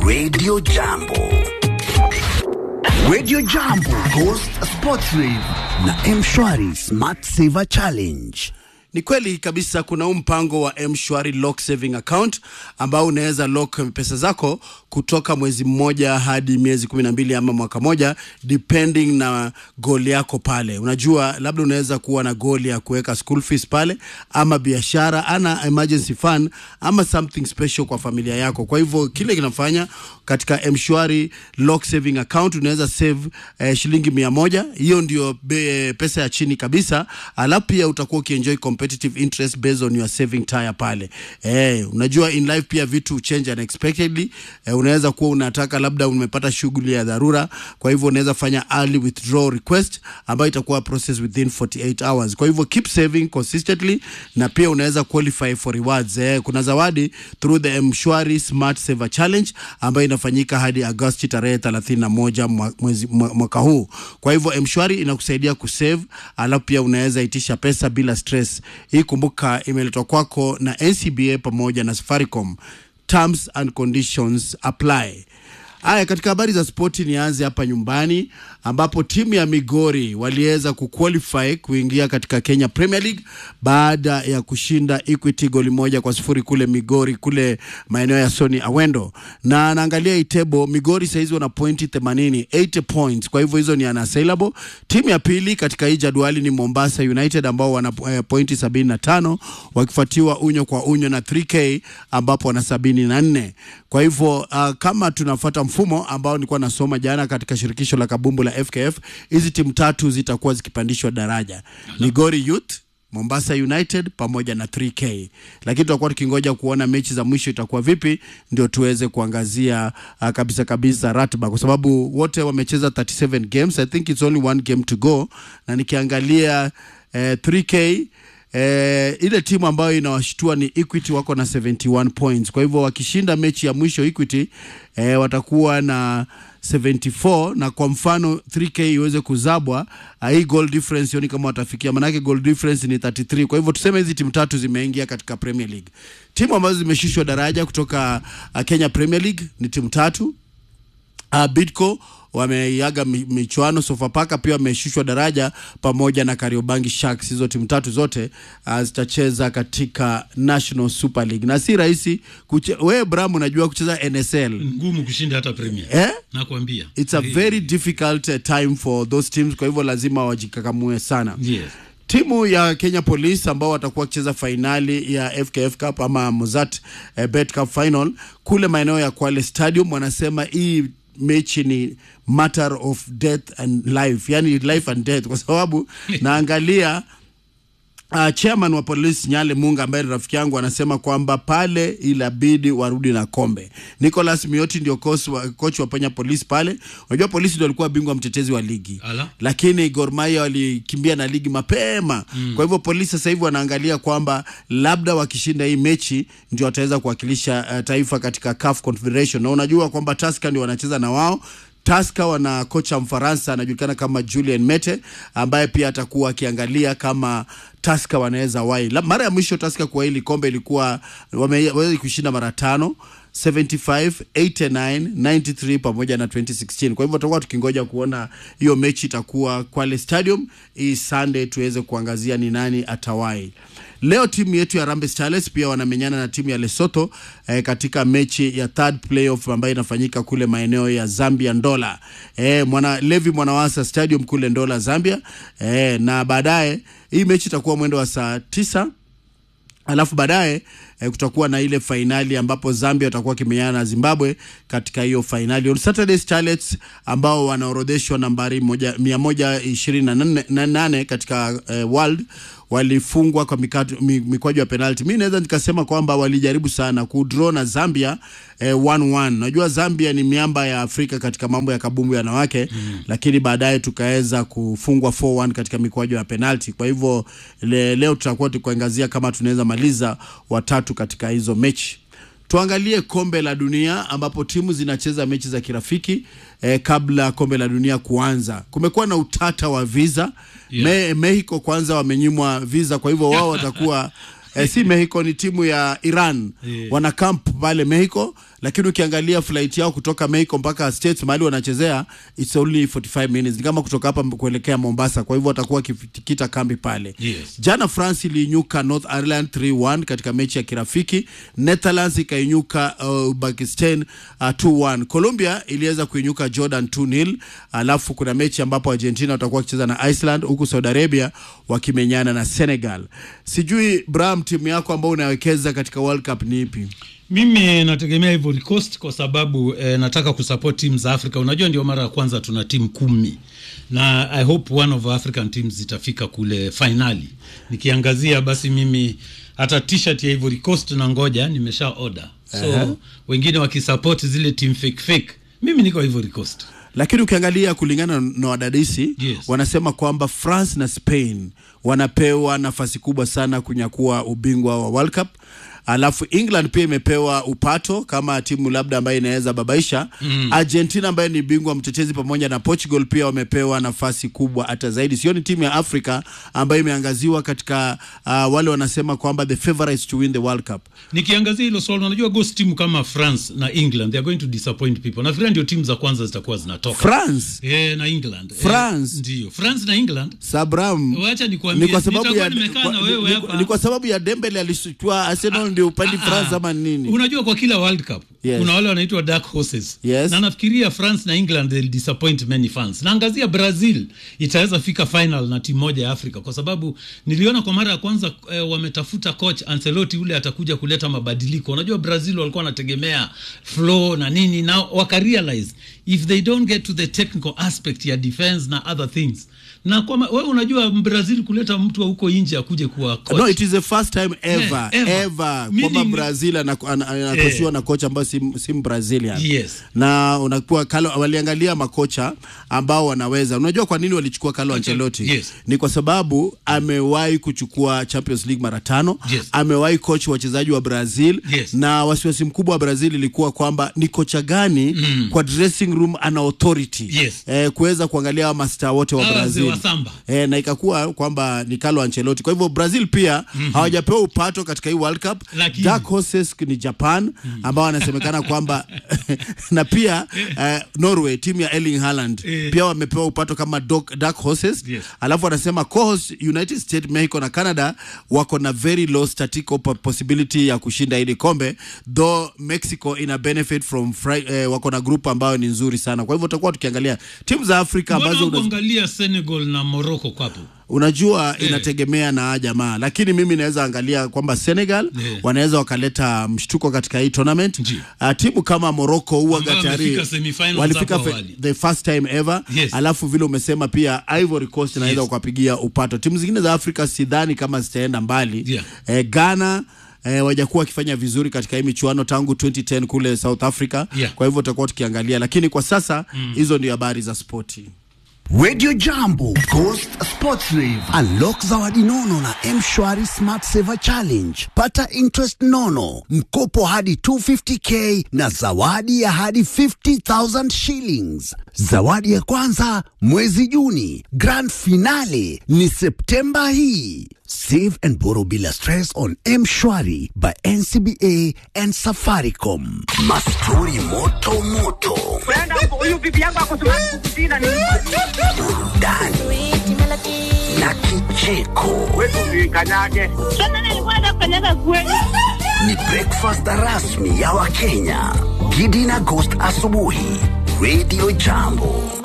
Radio Jambo. Radio Jambo Ghost Sports Rave na Mshwari Smart Saver Challenge. Ni kweli kabisa, kuna huu mpango wa mshwari lock saving account ambao unaweza lock pesa zako kutoka mwezi mmoja hadi miezi kumi na mbili ama mwaka moja depending na goal yako pale. Unajua, labda unaweza kuwa na goal ya kuweka school fees pale, ama biashara, ana emergency fund, ama something special kwa familia yako. Kwa hivyo kile kinafanya katika mshwari lock saving account unaweza save eh, shilingi mia moja. Hiyo ndio be, pesa ya chini kabisa, alafu pia utakuwa ukienjoy competitive interest based on your saving tire pale. Eh, unajua in life pia vitu change unexpectedly. Eh, unaweza kuwa unataka labda umepata shughuli ya dharura, kwa hivyo unaweza fanya early withdrawal request ambayo itakuwa process within 48 hours. Kwa hivyo keep saving consistently na pia unaweza qualify for rewards. Eh, kuna zawadi through the Mshwari Smart Saver Challenge ambayo inafanyika hadi Agosti tarehe 31 mwa- mwezi mwa- mwaka huu. Kwa hivyo Mshwari inakusaidia kusave, alafu pia unaweza itisha pesa bila stress. Hii kumbuka, imeletwa kwako na NCBA pamoja na Safaricom. Terms and conditions apply. Haya, katika habari za spoti, nianze hapa nyumbani ambapo timu ya Migori waliweza kuqualify kuingia katika Kenya Premier League baada ya kushinda Equity goli moja kwa sifuri kule Migori, kule maeneo ya Sony Awendo. Na naangalia itebo, Migori saizi wana pointi 80, 80 points, kwa hivyo hizo ni unassailable. Timu ya pili katika hii jadwali ni Mombasa United ambao wana eh, pointi 75 wakifuatiwa unyo kwa unyo na 3K ambapo wana 74. Kwa hivyo uh, kama tunafuata mfumo ambao nilikuwa nasoma jana katika shirikisho la kabumbu la FKF, hizi timu tatu zitakuwa zikipandishwa daraja. Migori Youth Mombasa United pamoja na 3K, lakini tutakuwa tukingoja kuona mechi za mwisho itakuwa vipi, ndio tuweze kuangazia uh, kabisa kabisa ratiba, kwa sababu wote wamecheza 37 games. I think it's only one game to go, na nikiangalia eh, 3K Eh, ile timu ambayo inawashtua ni Equity wako na 71 points. Kwa hivyo wakishinda mechi ya mwisho Equity eh, watakuwa na 74 na kwa mfano 3K iweze kuzabwa uh, hii goal difference sioni kama watafikia, manake goal difference ni 33. Kwa hivyo tuseme hizi timu tatu zimeingia katika Premier League. Timu ambazo zimeshushwa daraja kutoka uh, Kenya Premier League ni timu tatu. Uh, Bidco wameiaga mi- michuano, Sofapaka pia wameshushwa daraja pamoja na Kariobangi Sharks. Hizo timu tatu zote uh, zitacheza katika National Super League na si rahisi kuche... wewe Bram, unajua kucheza NSL ngumu kushinda hata Premier. eh? Nakwambia. It's a very difficult uh, time for those teams, kwa hivyo lazima wajikakamue sana. Yes. Timu ya Kenya Police ambao watakuwa wakicheza fainali ya FKF Cup ama Mozart eh, Bet Cup final kule maeneo ya Kwale Stadium, wanasema hii mechi ni matter of death and life, yani life and death, kwa sababu naangalia Uh, chairman wa polisi Nyale Munga ambaye ni rafiki yangu anasema kwamba pale ilabidi warudi na kombe. Nicholas Mioti ndio coach wa, coach wa Kenya Police pale. Unajua polisi ndio alikuwa bingwa mtetezi wa ligi. Ala. Lakini Gor Mahia walikimbia na ligi mapema. Kwa hivyo polisi sasa hivi wanaangalia kwamba labda wakishinda hii mechi ndio wataweza kuwakilisha uh, taifa katika CAF Confederation. Na unajua kwamba Tusker ndio wanacheza na wao Taska wana kocha Mfaransa anajulikana kama Julien Mete ambaye pia atakuwa akiangalia kama Taska wanaweza wai. La- Mara ya mwisho Taska kwa hili kombe ilikuwa wameweza kushinda mara tano 75, 89, 93 pamoja na 2016. Kwa hivyo tutakuwa tukingoja kuona hiyo mechi itakuwa Kwale Stadium hii Sunday, tuweze kuangazia ni nani atawai. Leo timu yetu ya Harambee Starlets pia wanamenyana na timu ya Lesotho eh, katika mechi ya third playoff ambayo inafanyika kule maeneo ya Zambia Ndola, eh, mwana Levi Mwanawasa Stadium kule Ndola Zambia, eh, na baadaye hii mechi itakuwa mwendo wa saa tisa alafu baadaye eh, kutakuwa na ile fainali ambapo Zambia watakuwa wakimenyana na Zimbabwe katika hiyo fainali. On Saturday Starlets ambao wanaorodheshwa nambari moja, mia moja ishirini na nane- na nane katika eh, world walifungwa kwa mikatu- mi- mikwaju ya penalty. Mi naweza nikasema kwamba walijaribu sana kudraw na Zambia eh, 1-1. Najua Zambia ni miamba ya Afrika katika mambo ya kabumbu ya wanawake mm. Lakini baadaye tukaweza kufungwa 4-1 katika mikwaju ya penalty. Kwa hivyo le, leo tutakuwa tukuangazia kama tunaweza maliza watatu katika hizo mechi. Tuangalie kombe la dunia ambapo timu zinacheza mechi za kirafiki eh, kabla kombe la dunia kuanza. Kumekuwa na utata wa visa Yeah. Me, Mexico kwanza wamenyimwa visa, kwa hivyo wao watakuwa eh, si Mexico, ni timu ya Iran Yeah. wana camp pale Mexico lakini ukiangalia flight yao kutoka Mexico mpaka States mahali wanachezea it's only 45 minutes, ni kama kutoka hapa kuelekea Mombasa. Kwa hivyo watakuwa wakitikita kambi pale. Yes. Jana France iliinyuka North Ireland 3-1 katika mechi ya kirafiki. Netherlands ikainyuka uh, Uzbekistan uh, 2-1. Colombia iliweza kuinyuka Jordan 2-0. Alafu kuna mechi ambapo Argentina watakuwa wakicheza na Iceland huku Saudi Arabia wakimenyana na Senegal. Sijui Bram, timu yako ambayo unawekeza katika World Cup ni ipi? Mimi nategemea Ivory Coast kwa sababu eh, nataka kusupport timu za Afrika. Unajua ndio mara ya kwanza tuna timu kumi na I hope one of African teams zitafika kule finali. Nikiangazia basi mimi hata t-shirt ya Ivory Coast na ngoja nimesha order. So Aha. wengine wakisupport zile team fake fake. Mimi niko Ivory Coast. lakini ukiangalia kulingana na wadadisi Yes. wanasema kwamba France na Spain wanapewa nafasi kubwa sana kunyakua ubingwa wa World Cup. Alafu England pia imepewa upato kama timu labda ambayo inaweza babaisha mm. Argentina ambaye ni bingwa mtetezi pamoja na Portugal pia wamepewa nafasi kubwa hata zaidi. Sioni timu ya Afrika ambayo imeangaziwa katika uh, wale wanasema kwamba the favorites to win the World Cup. Nikiangazia hilo swali, unajua ghost timu kama France na England they are going to disappoint people. Nafikiri ndio timu za kwanza zitakuwa zinatoka. France Eh, na England. France. Eh, ndio. France na England. Sabram Wacha nikwambie, ni kwa sababu nitakuwa ya nimekaa kwa- na wewe ni- hapa. ni kwa sababu ya Dembele alishtua Arsenal ndio upande France ama nini? Unajua kwa kila World Cup Yes. kuna wale wanaitwa dark horses. Yes. Na nafikiria France na England they'll disappoint many fans. Naangazia Brazil itaweza fika final na timu moja ya Afrika kwa sababu niliona kwa mara ya kwanza eh, wametafuta coach Ancelotti ule atakuja kuleta mabadiliko. Unajua Brazil walikuwa wanategemea flow na nini na wakarealize if they don't get to the technical aspect ya defense na other things. Na kwa ma- wewe unajua Brazil kuleta mtu wa huko nje akuje kuwa coach. No, it is the first time ever Yeah, ever. ever Meaning- kwamba Brazil anako- ana- anakosiwa na kocha ambayo si, si Brazilian. Yes. Na unakuwa Carlo, waliangalia makocha ambao wanaweza. Unajua kwa nini walichukua Carlo Ancelotti? Yes. Ni kwa sababu amewahi kuchukua Champions League mara tano. Yes. Amewahi coach wachezaji wa Brazil Yes. na wasiwasi mkubwa wa Brazil ilikuwa kwamba ni kocha gani kwa dressing room ana authority Yes. eh, kuweza kuangalia hawa mastaa wote wa Hawa wazee Brazil wa samba. e, na ikakuwa kwamba ni Carlo Ancelotti. Kwa hivyo Brazil pia hawajapewa upato katika hii World Cup. Lakini- Dark horses ni Japan ambao wanasemekana kwamba na pia eh, Norway timu ya Erling Haaland Eh. pia wamepewa upato kama dog, dark horses Yes. alafu wanasema co-host United States, Mexico na Canada wako na very low statistical po- possibility ya kushinda hili kombe though Mexico ina benefit from fri, eh, wako na group ambayo ni nzuri sana. Kwa hivyo tutakuwa tukiangalia timu za Afrika Mbona ambazo una- kuangalia Senegal na Morocco kwapo? unajua Eh. inategemea na jamaa, lakini mimi naweza angalia kwamba Senegal Eh. wanaweza wakaleta mshtuko katika hii tournament. Ndio. Uh, timu kama Morocco huwa Ambao tayari wamefika semifinals walifika hapo fe- awali. the first time ever Yes. alafu vile umesema pia Ivory Coast inaweza Yes. ukapigia upato. Timu zingine za Afrika sidhani kama zitaenda mbali Yeah. eh, Ghana eh, wajakuwa wakifanya vizuri katika hii michuano tangu 2010 kule South Africa Yeah. kwa hivyo tutakuwa tukiangalia, lakini kwa sasa hizo ndio habari za spoti. Radio Jambo, Ghost Sports Rave. Unlock zawadi nono na M-Shwari Smart Saver Challenge. Pata interest nono, mkopo hadi 250k na zawadi ya hadi 50,000 shillings. Zawadi ya kwanza mwezi Juni, grand finale ni Septemba hii. Save and borrow bila stress on M-Shwari by NCBA and Safaricom. Mastori moto moto, Brenda, huyu bibi yangu ako Sudan Kusini ni burudani na kicheko. wetu usikanyage. Tena nilikuwa nakanyaga kweli. ni breakfast rasmi ya Wakenya. Gidi na Ghost asubuhi, Radio Jambo.